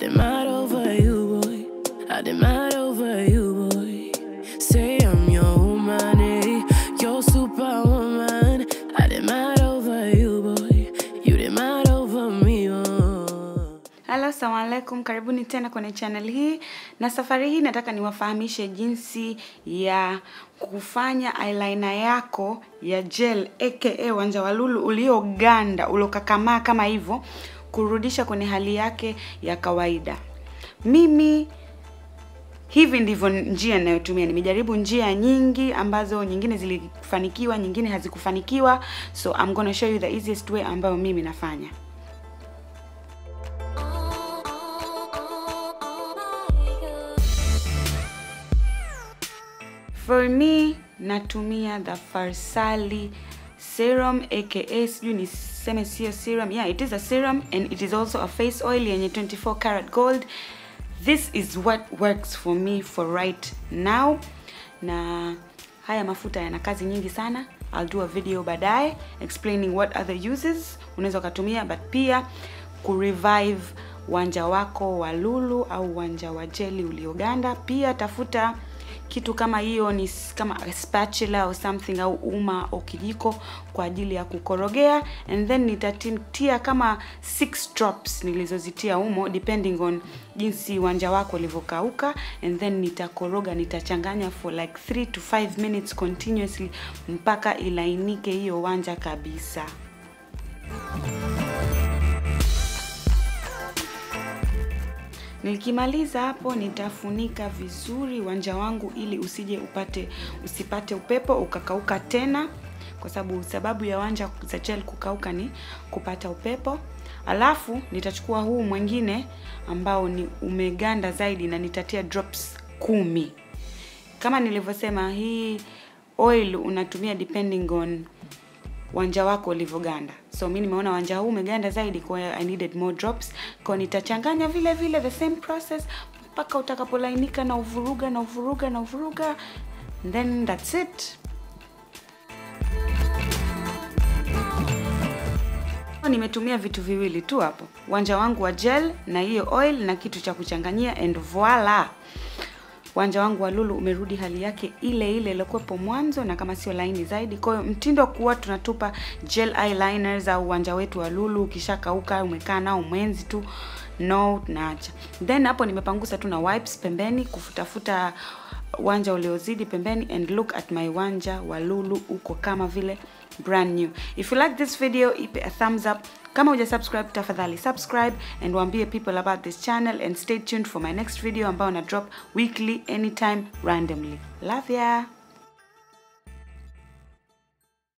did mad over you, boy. I did mad over you, boy. Say I'm your woman, eh? Your superwoman. I did mad over you, boy. You did mad over me, oh. Halo, assalamu alaikum, karibuni tena kwenye channel hii, na safari hii nataka niwafahamishe jinsi ya kufanya eyeliner yako ya gel aka wanja wa lulu ulioganda uliokakamaa kama hivyo, kurudisha kwenye hali yake ya kawaida. Mimi hivi ndivyo njia ninayotumia. Nimejaribu njia nyingi ambazo nyingine zilifanikiwa, nyingine hazikufanikiwa, so I'm gonna show you the easiest way ambayo mimi nafanya. For me natumia the Farsali serum aka sijui niseme sio serum. Yeah, it is a serum and it is also a face oil yenye 24 karat gold. This is what works for me for right now. Na haya mafuta yana kazi nyingi sana. I'll do a video baadaye explaining what other uses unaweza ukatumia but pia kurevive wanja wako wa lulu au wanja wa jeli ulioganda. Pia tafuta kitu kama hiyo ni s- kama a spatula au something au uma au kijiko kwa ajili ya kukorogea and then nitatia kama six drops nilizozitia humo depending on jinsi wanja wako ulivyokauka and then nitakoroga nitachanganya for like 3 to 5 minutes continuously mpaka ilainike hiyo wanja kabisa Nikimaliza hapo nitafunika vizuri wanja wangu ili usije upate usipate upepo ukakauka tena, kwa sababu sababu ya wanja za gel kukauka ni kupata upepo. Alafu nitachukua huu mwingine ambao ni umeganda zaidi na nitatia drops kumi. Kama nilivyosema, hii oil unatumia depending on wanja wako ulivyoganda. So mi nimeona wanja huu umeganda zaidi, kwa hiyo I needed more drops. Kwa hiyo nitachanganya vile vile the same process mpaka utakapolainika na uvuruga na uvuruga na uvuruga, and then that's it. Nimetumia vitu viwili tu hapo, wanja wangu wa gel na hiyo oil na kitu cha kuchanganyia, and voila wanja wangu wa lulu umerudi hali yake ile ile iliyokuwepo mwanzo na kama sio laini zaidi. Kwa hiyo mtindo kuwa tunatupa gel eyeliners au wanja wetu wa lulu ukishakauka umekaa nao mwenzi tu, no, tunaacha. Then hapo nimepangusa tu na wipes pembeni kufutafuta wanja uliozidi pembeni, and look at my wanja wa lulu uko kama vile brand new. If you like this video, ipe a thumbs up. Kama uja subscribe, tafadhali subscribe and waambie people about this channel and stay tuned for my next video ambayo na drop weekly anytime randomly. Love ya.